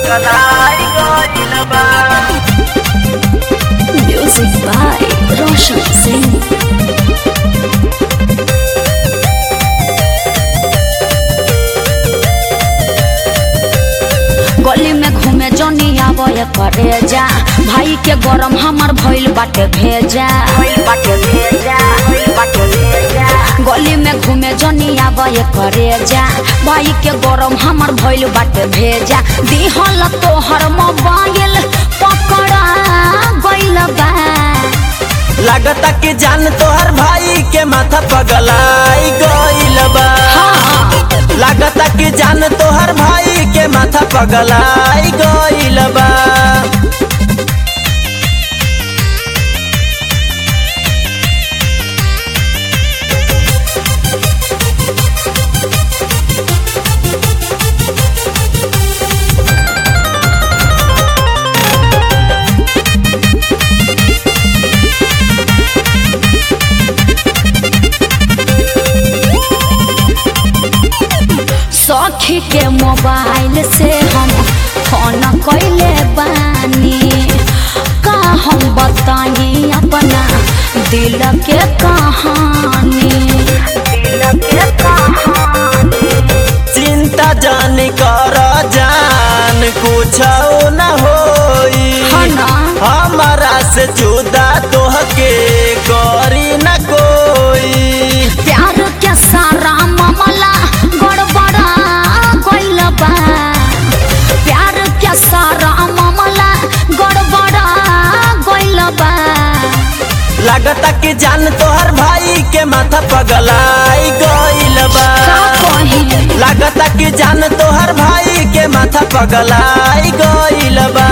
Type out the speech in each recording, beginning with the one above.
पगलाई गइल बा Music by Roshan Singh. गली में घूमे जनी आवे करे जा भाई के गरम हमर भइल बाटे भेजा भइल बाटे भेजा भइल बाटे भेजा गली में घूमे जनी आवे करे जा भाई के गरम हमर भइल बाटे भेजा दिहल तोहर मोबाइल पकड़ा गइल बा लागता कि जान तोहर भाई के माथा पगलाई गइल बा लागता कि जान तोहर भाई के माथा पगलाई गइल बा सखी के मोबाइल से हम फोन कैले बानी का हम बताई अपना दिल के कहानी दिल के कहानी चिंता जान कर जान कुछ न होई हाँ ना? हमारा से जुदा तोहके करी न कोई प्यार के सारा मामला गड़बड़ा गइल बा प्यार के सारा मामला गड़बड़ा गइल बा लागता कि जान तोहर भाई के माथा पगलाई गइल बा का कही लागता कि जान तोहर भाई के माथा पगलाई गइल बा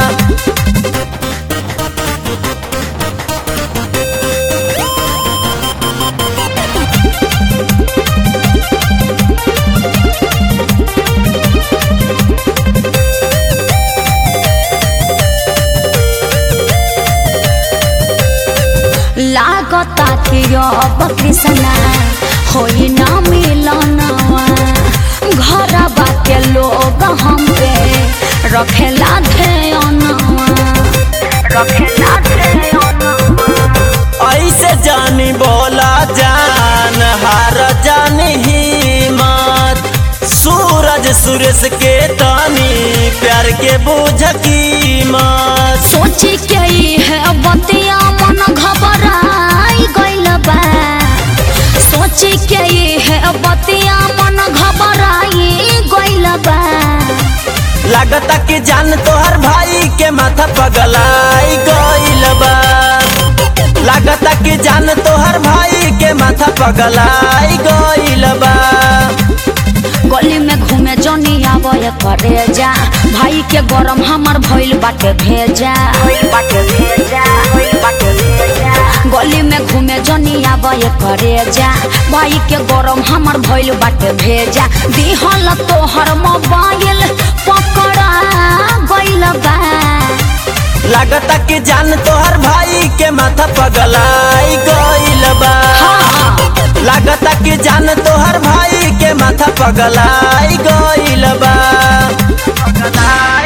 लागता कि अब कृष्णा होई ना मिलनवा घरबा के लोग हम पे रखेला ध्यानवा रखेला ध्यान ऐसे जानी बोला जान हार जानी हिम्मत सूरज सुरेश के तानी प्यार के बुझ कीमत सोची के ई है बतिया मन घबराई गइल बा सोची के ई है बतिया मन घबराई गइल बा लागता कि जान तोहर भाई के माथा पगलाई गइल बा लागता कि जान तोहर भाई के माथा पगलाई गइल बा गली में घूमे जनी आवे करे जा भाई के गरम हमर भइल बाटे भेजा भइल बाटे भेजा भइल बाटे भेजा गली में घूमे जनी आवे करे जा भाई के गरम हमर भइल बाटे भेजा दिहल तोहर मोबाइल पकड़ा गइल बा लागता कि जान तोहर भाई के माथा पगलाई गइल बा लागता कि जान तोहर भाई के माथा पगलाई गइल बा पगलाई